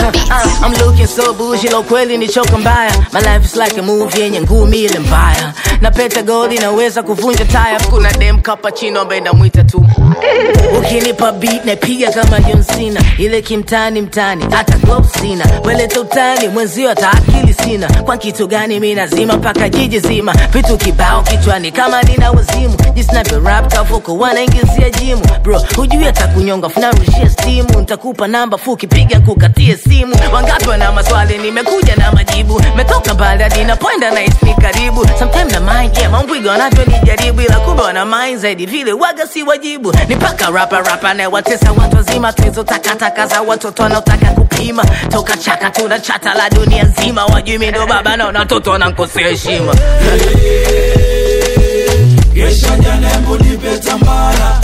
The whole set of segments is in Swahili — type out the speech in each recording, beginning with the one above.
uh, I'm looking so bougie, lo kweli ni choka mbaya. My life is like a movie yenye ngumi ile mbaya. Na peta gold inaweza kuvunja taya. Kuna dem cappuccino ambaye namwita tu. Ukinipa beat napiga kama John Cena, ile kimtani mtani, hata gloves sina. Weleta utani mwenzio, hata akili sina. Kwa kitu gani mimi nazima mpaka jiji zima, vitu kibao kichwani kama nina wazimu. Jinsi navyo rap kavuko wanaingizia jimu, bro hujui hata kunyonga, funarushia stimu. Nitakupa namba fuki, piga kukatie simu. Wangapi wana maswali, nimekuja na majibu. Metoka mbali hadi napoenda na ni karibu. Sometimes na mind yeah, mambwiga wanavyonijaribu, ila kumbe wana mind zaidi vile waga si wajibu. Ni paka rapa rapa na watesa watu wazima, tulizo takataka za watoto wanaotaka kupima. Toka chaka tuna chata la dunia nzima, wajui mimi ndo baba na watoto wanankosea heshima. Gesha janembo nipe tambara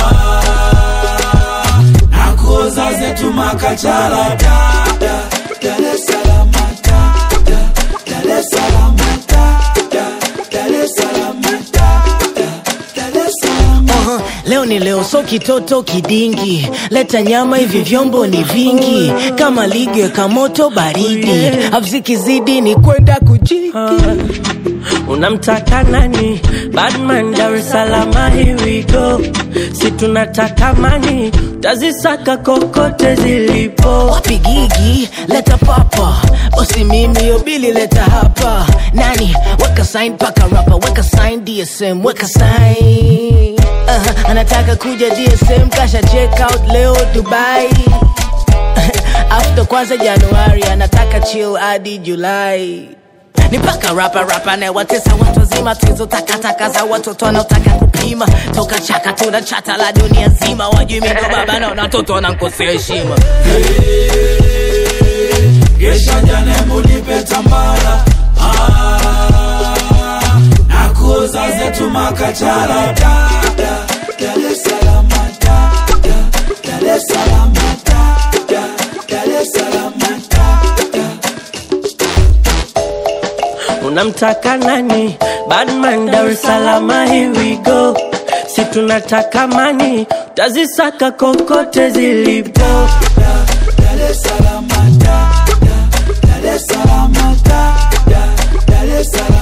ah, nakuoza zetu makachala da, da, Dar es Salaam da, da, Dar es Salaam da, da, Dar es Salaam da, da, Dar es Salaam Aha, leo ni leo, so kitoto kidingi, leta nyama, hivi vyombo ni vingi, kama ligi weka moto baridi, afzikizidi ni kwenda kujiki. Unamtaka nani? Badman Dar es Salaam, here we go. Si tunataka mani, tazisaka kokote zilipo. Wapi gigi, leta papa, bosi mimi yo bili leta hapa. Nani weka sign paka rapa, weka sign DSM, weka sign. Uh, anataka kuja DSM, kasha check out leo Dubai. After kwanza Januari, anataka chill hadi Julai. Ni paka rapa rapa na watesa watu wazima, tulizo takataka za watoto wanaotaka kupima. Toka chaka tuna chata la dunia nzima, wajui mimi ndo baba na watoto wanankosea heshima. Gesha janembo nipe tambara ah, nakuoza zetu makachala da, da, Dar es Salaam da, da, Dar es Salaam da, da, Dar es Salaam da, da. Unamtaka nani? Badman Dar es Salaam, here we go. Si tunataka mani, tazisaka kokote zilipo. Dar es Salaam da, da, Dar es Salaam da, da, Dar es Salaam